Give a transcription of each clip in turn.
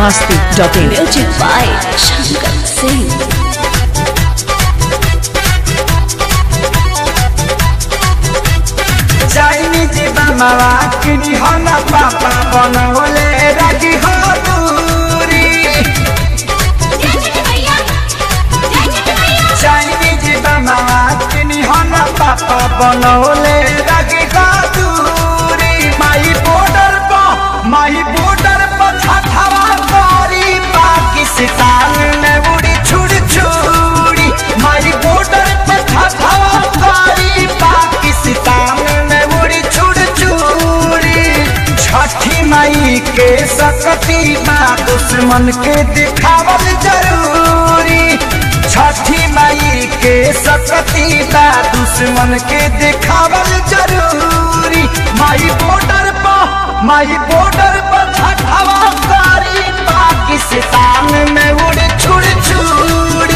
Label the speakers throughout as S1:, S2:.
S1: biharmasti.in
S2: Music by Shankar Singh.
S3: Chinese बमवा किनी हो न पापा बनवले रखी हो दूरी चाइनीज बमवा किनी हो न पापा बनवले रखी हो दूरी माई बॉर्डर पर माई बॉर्डर पर छठवा करी पाकिस्तान में उड़ी छुड़ छुड़ी माई बॉर्डर पर छठवा करी पाकिस्तान में उड़ी छुड़ छुड़ी छठी माई के सकती माँ दुश्मन के दिखावल जरूरी छठी माई के सकती बा दुश्मन के दिखावल जरूरी माई बॉर्डर पर माई बॉर्डर पर छठवा कारी पाकिस्तान में उड़ छुड़ छुड़ी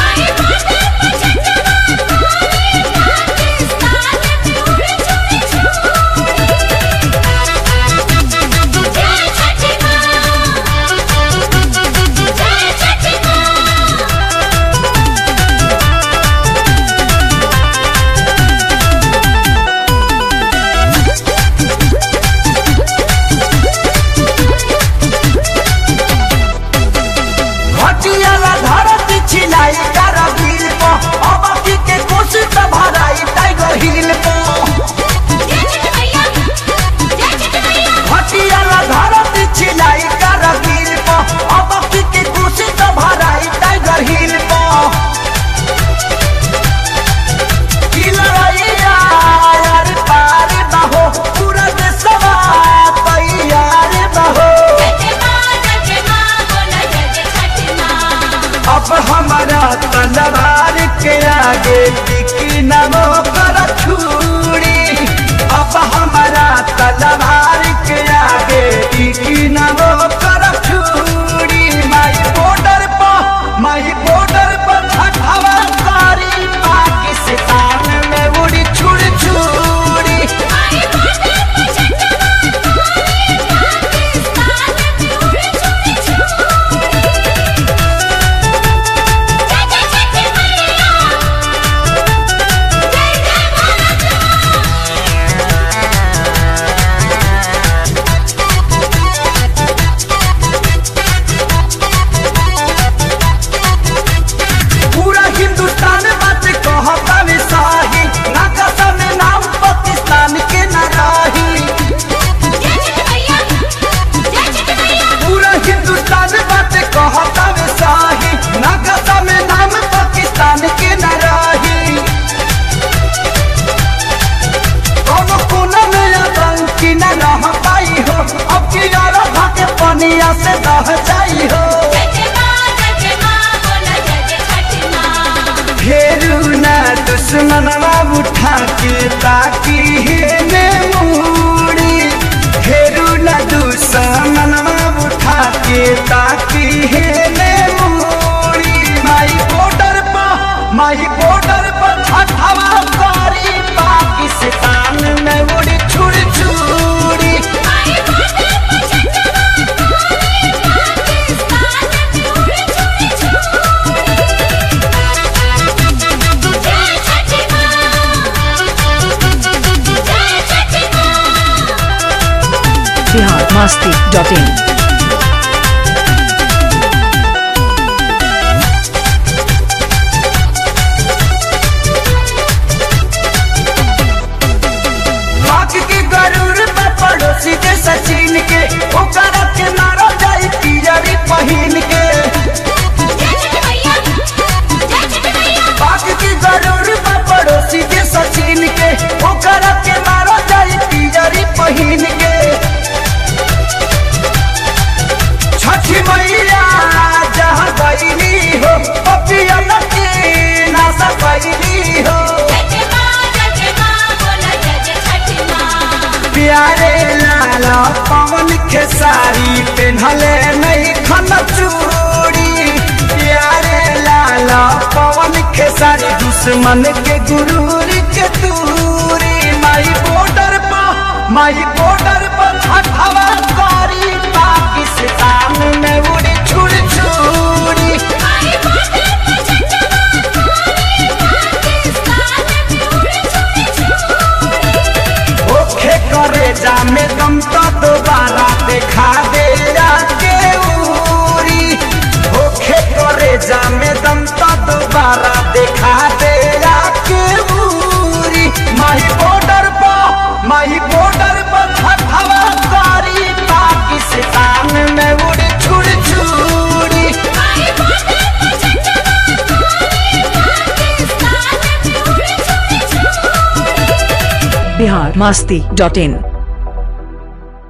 S3: हटियाला धरती छिलाई करगिल को अबकी के कुछ त भराई टाइगर हिल को हटियाला धरती छिलाई करगिल को अबकी के कुछ त भराई टाइगर हिल को की लड़ाइया यार पार बहो पूरा देशवा तैयार बहो अब हमारा तलवार के आगे टिकी न वो कर छुरी अब हमारा तलवार के आगे टिकी न वो कर छुरी माई बॉर्डर पर माई बॉर्डर पर छठवा कारी पाकिस्तान में उड़ी छुड़ छुड़ी पूरा हिंदुस्तान बात कहता में शाही ना कसम नाम पाकिस्तान के न राही पूरा हिंदुस्तान बात कहता में शाही ना कसम नाम पाकिस्तान के न राही कोनो कोना में आतंकी न रह पाई हो अब की यार भागे पनिया से दह जाई हो फेरू ना दुश्मनवा उठा के ताकी हेने मुड़ी फेरू ना दुश्मनवा उठा के ताकी हेने मुड़ी माई बॉर्डर पर माई बॉर्डर पर छठवा कारी पाकिस्तान में उड़ी छुड़ छुड़ी
S1: biharmasti.in
S3: पाक के गरूर में पड़ोसी के सचिन के ओकर के नारा जाई तिजरी पहिन के पाक के गरूर में पड़ोसी के सचिन के ओकर के नारा जाई तिजरी पहिन के छठी मैया जहाँ गईली हो पपिया के नासा कैली हो प्यारे लाला पवन खेसारी पेन्हले नहीं खन चूड़ी प्यारे लाला पवन खेसारी दुश्मन के गुरूर के दूरी माई बॉर्डर पर माई बॉर्डर पर छठवा कारी पाकिस्तान में उड़
S1: बिहार मस्ती डॉट इन